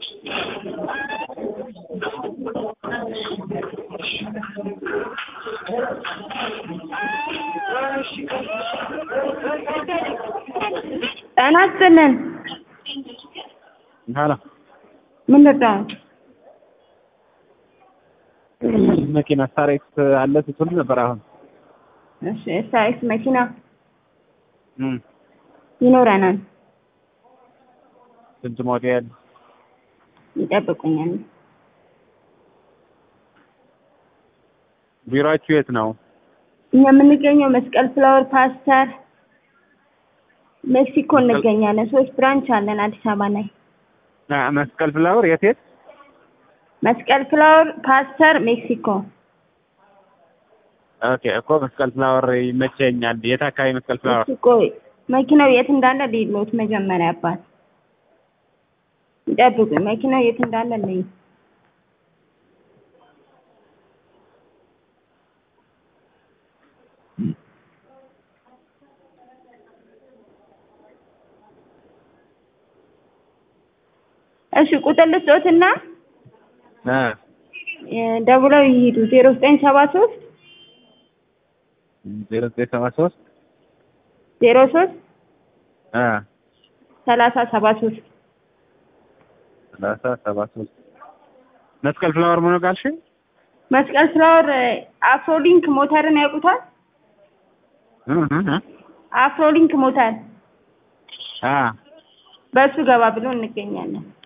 ጤና ይስጥልን ሀሎ ምን ልርዳው? መኪና ስታሬክስ አለ ስትሉ ነበር። አሁን እሺ ሳይስ መኪና እም ይኖረናል። ስንት ሞዴል? ይጠብቁኛል። ቢሮአችሁ የት ነው? እኛ የምንገኘው መስቀል ፍላወር ፓስተር ሜክሲኮ እንገኛለን። ሶስት ብራንች አለን አዲስ አበባ ላይ። አ መስቀል ፍላወር የት የት? መስቀል ፍላወር ፓስተር ሜክሲኮ። ኦኬ እኮ መስቀል ፍላወር ይመቸኛል። የት አካባቢ መስቀል ፍላወር? ሜክሲኮ መኪናው የት እንዳለ ሊሎት መጀመሪያ አባት ይጠብቁኝ። መኪናው የት እንዳለ ልይ እሺ ቁጥር ልስጦትና አ ደውለው ይሂዱ ዜሮ ዘጠኝ ሰባ ሶስት ዜሮ ዘጠኝ ሰባ ሶስት ዜሮ ሶስት አ ሰላሳ ሰባ ሶስት ሰላሳ ሰባ ሶስት መስቀል ፍላወር ምን ካልሽ? መስቀል ፍላወር አፍሮሊንክ ሞተርን ያውቁታል? እ እ አፍሮሊንክ ሞተር አ በእሱ ገባ ብሎ እንገኛለን።